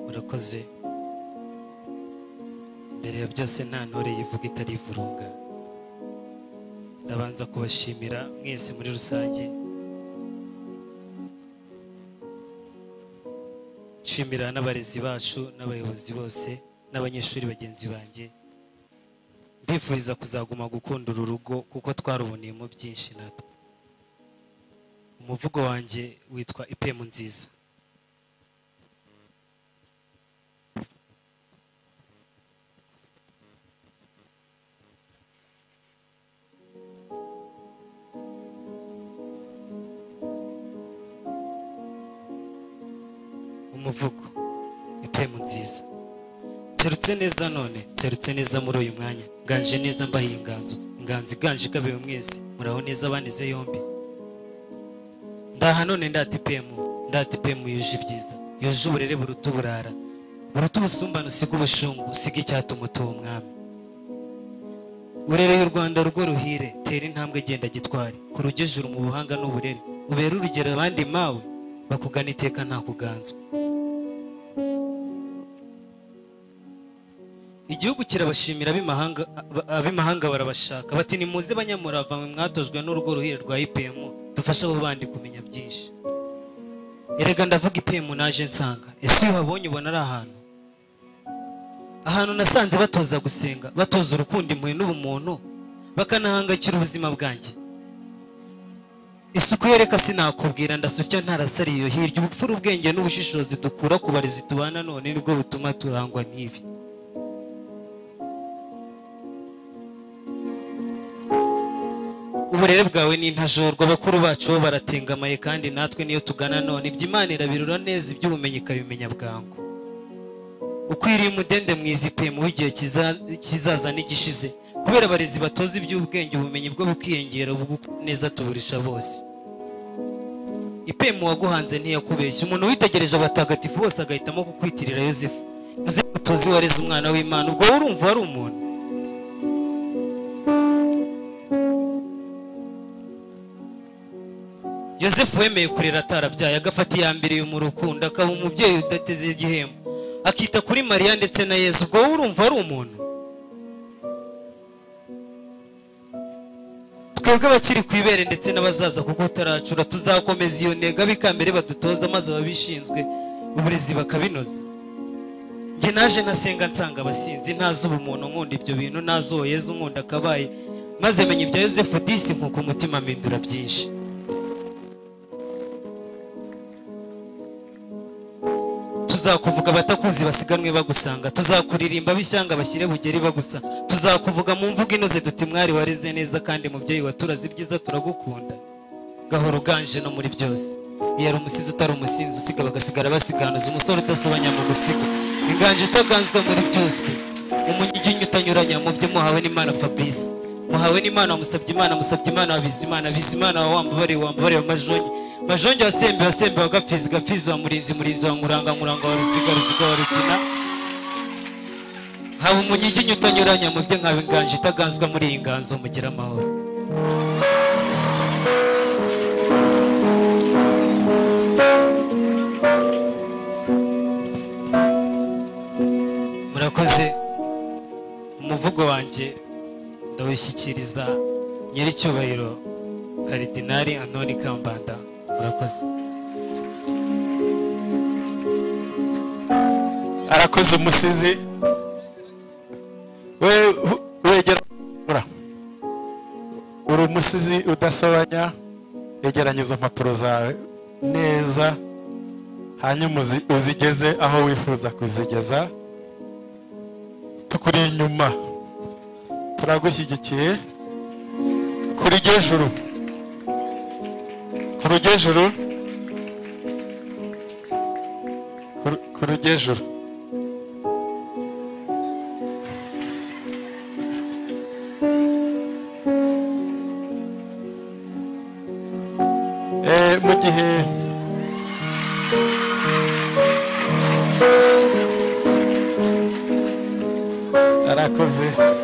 urakoze mbere ya byose nta ntore yivuga itari ivurunga ndabanza kubashimira mwese muri rusange nshimira n'abarezi bacu n'abayobozi bose n'abanyeshuri bagenzi banjye mbifuriza kuzaguma gukunda uru rugo kuko twaruboneyemo byinshi natwe umuvugo wanjye witwa ipemu nziza umuvugo ipemu nziza nserutse neza none nserutse neza muri uyu mwanya nganje neza mbahiye inganzo inganzo iganje ikabewe mwese muraho neza abanize yombi ndaha none ndata ipemu ndata ipemu yuje ibyiza yuje uburere buruta uburara buruta ubusumbane usiga ubushungu usiga icyatuma utuba umwami urereye u rwanda rugo ruhire tera intambwe genda gitwari kurugejuru mu buhanga n'uburere ubere urugero abandi mawe bakugana iteka nta kuganzwa igihugu kirabashimira ab'imahanga ab- ab'imahanga barabashaka bati nimuze banyamurava mwe mwatojwe n'urugo ruhire rwa ipm dufashe abo bandi kumenya byinshi erega ndavuga ipm naje nsanga ese iyo uhabonye ubona ari ahantu ahantu nasanze batoza gusenga batoza urukundo impuhwe n'ubumuntu bakanahangayikira ubuzima bwanjye isuku yereka sinakubwira ndasutya ntarasariye iyo hirya ubupfura ubwenge n'ubushishozi dukura ku barezi tubana none nibwo butuma turangwa n'ibi uburere bwawe ni intajorwa bakuru bacu bo baratengamaye kandi natwe niyo tugana none ibyo imana irabirura neza iby'ubumenyi ikabimenya bwangu ukwiriye umudende mwiza ipemu w'igihe kiza- kizaza n'igishize kubera abarezi batoza iby'ubwenge ubumenyi bwo bukiyongera bugukora neza tuburisha bose ipemu waguhanze ntiyakubeshya umuntu witegereje abatagatifu bose agahitamo kukwitirira yosefu uze utozi wareze umwana w'imana ubwo wowe urumva wari umuntu yosefu wemeye kurera atarabyaye agafata iya mbere mu rukundo akaba umubyeyi udateze igihembo akita kuri mariya ndetse na yesu ubwo wowe urumva ari umuntu twebwe abakiri ku ibere ndetse n'abazaza kuko utaracura tuzakomeza iyo ntego abikambere badutoza maze ababishinzwe uburezi bakabinoza njye naje nasenga nsanga abasinzi ntazi ubumuntu nkunda ibyo bintu nazi uwo yezu nkunda akabaye maze menya ibya yosefu disi nkuko umutima mpindura byinshi tuzakuvuga abatakuzi basiganwe bagusanga tuzakuririmba b'ishyanga bashyire bugeri bagusa tuzakuvuga mu mvugo inoze duti mwari wareze neza kandi mubyeyi waturaze ibyiza turagukunda gahoro uganje no muri byose iyo ari umusizi utari umusinzi usiga bagasigara basiganuza umusore udasobanya mu gusiga inganje utaganzwa muri byose umunyiginya utanyuranya mu byo muhawe n'imana fabrice muhawe n'imana wamusabye imana musabye imana wabize imana bize imana wa wambabare wambabare wa majongi majongi wa sembe wa sembe wa gapfizi gapfizi wa murinzi murinzi wa nkuranga nkuranga wa ruziga ruziga wa rugina haba umunyiginya utanyuranya mu byo nkaba inganzo itaganzwa muri iyi nganzo mugira amahoro murakoze umuvugo wanjye ndawushyikiriza nyiricyubahiro karidinari antoni kambanda murakoze arakoze umusizi we hu- wegera ura uri umusizi udasobanya yegeranya izo mpapuro zawe neza hanyuma uzi- uzigeze aho wifuza kuzigeza tukuri inyuma turagushyigikiye kuri gejuru ku rugejuru Ku- ku rugejuru Eh, mu gihe arakoze